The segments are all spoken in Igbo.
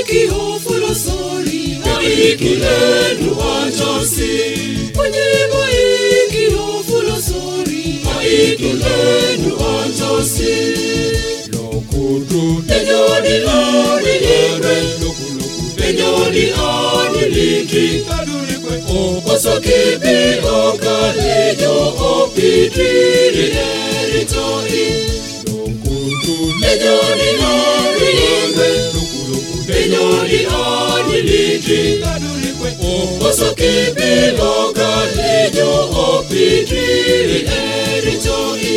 iki ofulosori ikilenu anjasi onye bụ iki ofulosori ikilenu anjasi lokudu enyoni ani igwe enyoni anilindi osokibi okalejo opidriri eritoi lokudu enyoni ani igwe enyoni anilindi osokibi okalejo opidriri eritoi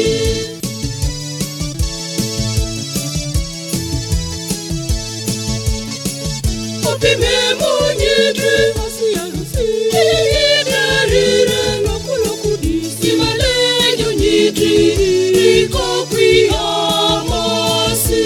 Opime monyedre Iyidarire lọ́kùlọ́kù di Ìmàlẹ́yìn onyedre Ikọ̀kwi ọmọsí.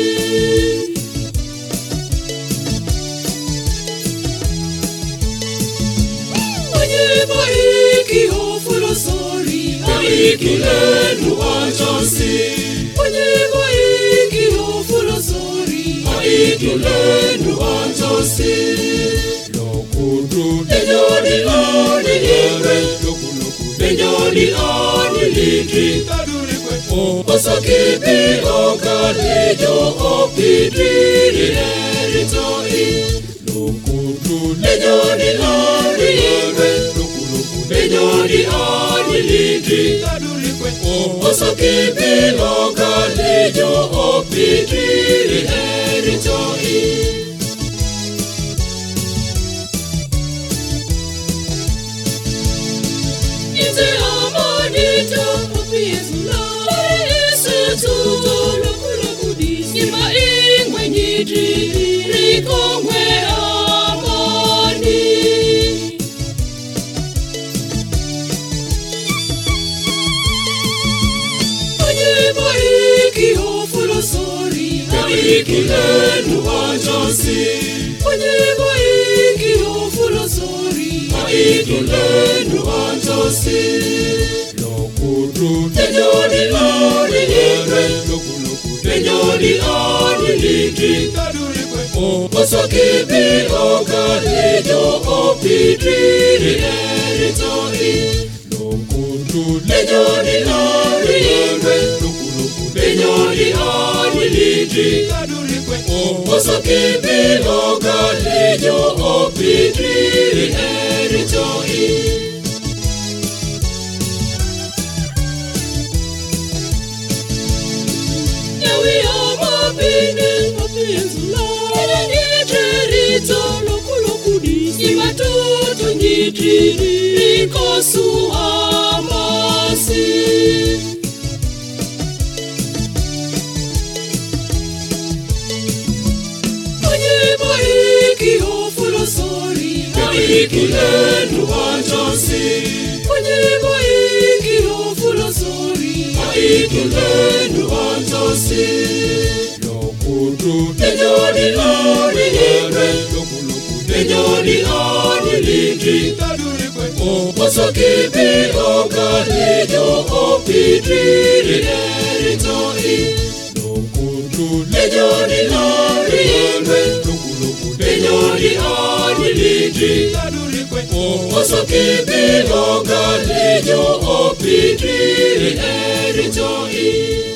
Onye bụ iki ofulosori ikilenu anjasi Onye bụ iki ofulosori ikilenu anjasi lokudu Enyoni ani igwe Enyoni anilindi Osokibi okalejo opidriri eritoi lokudu Enyoni ani igwe Enyoni anilindi Osokibi okalejo opidriri eritoi Ite amanita opiezula Isutu lokoloku disi Ima ingwe nyidri Rikongwe amani Onye bụ iki ofulosori ikilenu anjasi Onye bụ iki ofulosori ikilenu anjasi lokudu Enyoni ani igwe Enyoni anilindi Osokibi okalejo opidriri eritoi lokudu Enyoni ani igwe Enyoni anilindi Osokibi okalejo opidriri eritoi Yawi amabini opienzula Nyitrito lokoloku disi Imatutu nyitriri Ikosu amasi Onye bụ iki ofulosori ikilenu anjasi Onye bụ iki ofulosori ikilenu anjasi lokudu Enyoni ani igwe Enyoni anilindi Osokibi okalejo opidriri eritoi lokudu Enyoni ani igwe Enyoni anilindi Osokibi okalejo opidriri eritoi